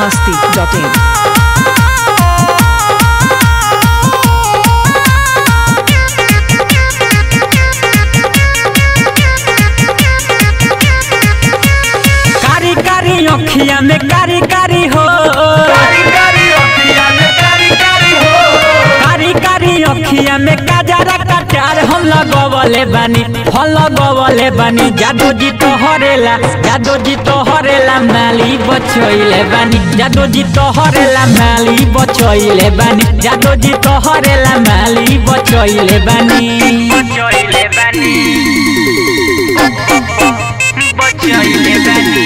masti.in. कारी कारी अखिया में कारी कारी हो कारी कारी अखिया में काजरा कटार हम लगवले बानी हम लगवले बानी जादू जी तो हरेला जादू जी तो हरेला माली बचोइले बानी जादू जी तो हरेला माली बचोइले बानी जादू जी तो हरेला माली बचोइले बानी बचोइले बानी बचोइले बानी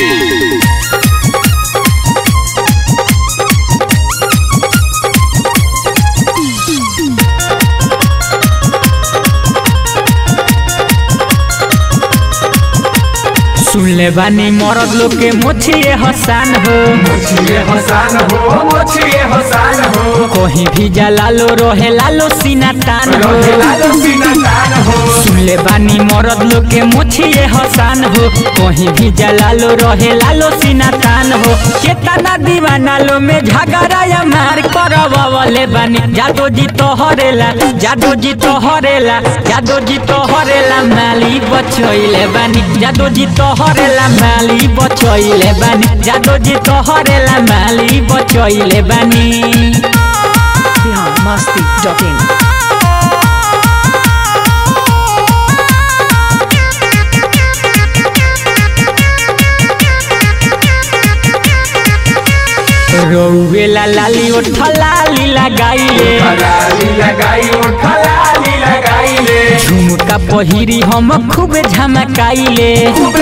सुनले बानी मरद लोग के मोछिए हसान हो कहीं भी जा लालो रहे लालो सीना तान हो सुनले बानी मरद लोग के मोछिए हसान हो कहीं भी जा लालो रहे लालो सीना तान हो केतना दीवाना लो में झगड़ा या मार करवले बानी जादू जी तो हरेला जादू जी तो हरेला जादू जी तो हरेला माली बचोइले बानी जादू जी तो हरेला माली बचोइले बानी जादू जी तो हरेला माली बचोइले बानी Bihar masti.in. रोवेला लाली उठा लाली लगाइले झुमका पहिरी हम खूब झमकाइले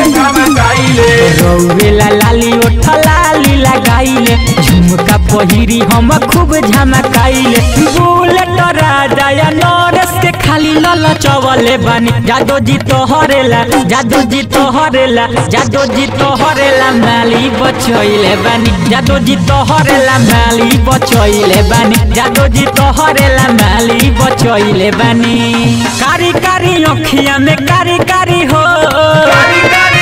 रोवेला लाली उठा लाली लगाइले झुमका पहिरी हम खूब झमकाइले बुलेट राजा या नरेश के खाली लल चवले बानी जादू जी तो हरेला जादू जी तो हरेला जादू जी तो हरेला माली बचोइले बानी जादू जी तो हरेला माली बचोइले बानी जादू जी तो हरेला माली बचोइले बानी कारी कारी अखिया में कारी कारी हो कारी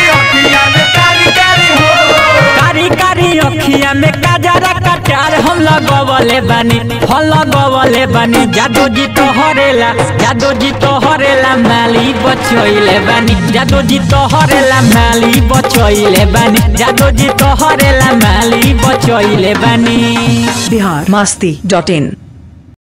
कारी अखिया में काजरा कटार हम लगवले बानी हम लगवले बानी जादू जी तो हरेला जादू जी तो हरेला माली बचोइले बानी जादू जी तो हरेला माली बचोइले बानी जादू जी तो हरेला माली बचोइले बानी Bihar masti.in.